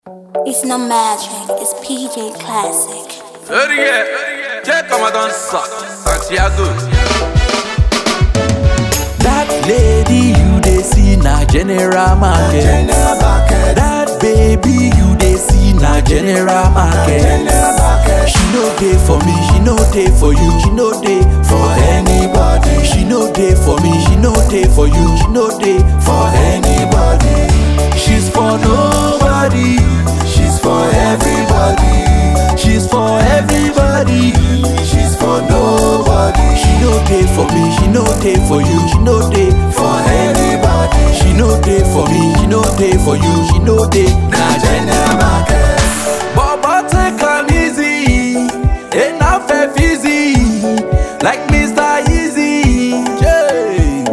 It's no magic, it's PJ Classic. Örje, check comment dans ça, Santiago. That lady you dey see na general market. That baby you dey see na general market. She no dey for me, she no dey for you, she no dey for anybody. She no dey for me, she no dey for you, she no dey for anybody. She's for nobody, she's for everybody. She's for everybody, she's for nobody. She no dey for me, she no dey for you, she no dey for anybody. She no dey for me, she no dey for you, she no dey na general market. Baba take am easy, enough and easy, like Mr. Easy. Jay.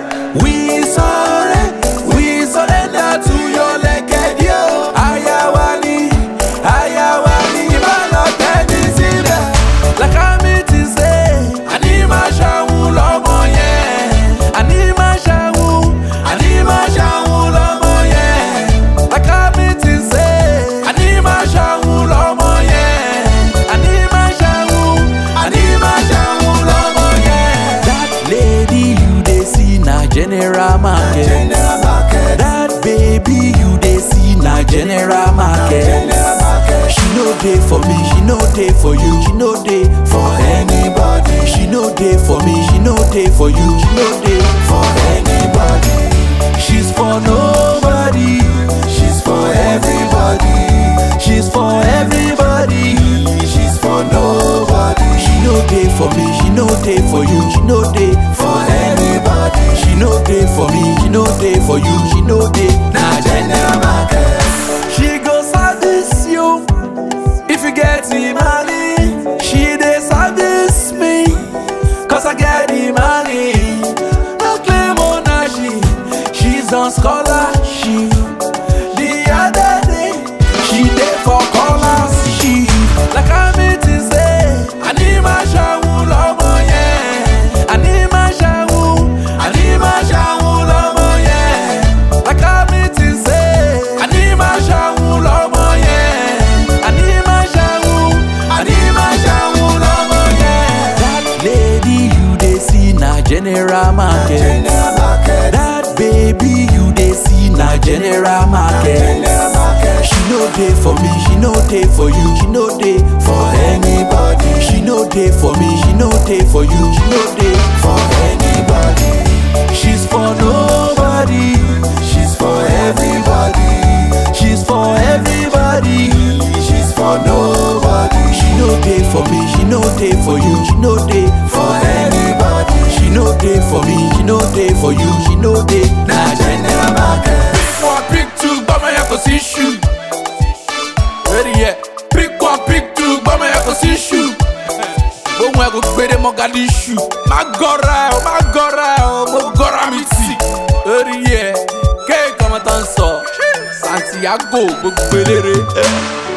We surrender, we surrender to your legged yo. Ayawani, Ayawani, Ibala tẹ́ni sílẹ̀. Lákàmì ti ṣe, àní máa ṣàwọn lọ́mọ yẹn. Àní máa ṣàwọn, àní máa ṣàwọn lọ́mọ yẹn. Lákàmì ti ṣe, àní máa ṣàwọn lọ́mọ yẹn. Àní máa ṣàwọn, àní máa ṣàwọn lọ́mọ yẹn. That lady you dey see na general market. That baby you dey see na general market. She no dey for me, she no dey for you, she no dey for anybody. She no dey for me, she no dey for you, she no dey for anybody. She's for nobody, she's for everybody. She's for everybody, she's for nobody. She no dey for me, she no dey for you, she no dey for anybody. She no dey for me, she no dey for you, she no dey na general market. She go service you if you get the money. She dey service me cause I get the money. No claim ownership, she's on scholarship. The other day, she dey for scholarship. Like I meet to say, I need my shower lọ́mọ yẹn. I need my shower, I need my shower lọ́mọ yẹn. Like I meet to say, I need my shower lọ́mọ yẹn. I need my shower, I need my shower lọ́mọ yẹn. That lady you dey see na general market. That baby you dey see na general market. She no dey for me, she no dey for you, she no dey for anybody. She no dey for me, she no dey for you, she no dey for anybody. She's for nobody, she's for everybody. She's for everybody, she's for nobody. She no dey for me, she no dey for you, she no dey for anybody. She no dey for me, she no dey for you, she no dey na general market. Pick one, pick two, gbọ́mọ yẹn kò sí ṣù. Örje, pick one, pick two, gbọ́mọ yẹn kò sí ṣù. Ohun ẹ̀ kò gbére Mogadishu. Má gọ́ra ẹ̀ o, má gọ́ra ẹ̀ o, mo gọ́ra mi tì. Örje, kéèkì ọmọ tó ń sọ, Santiago gbogbo eléré.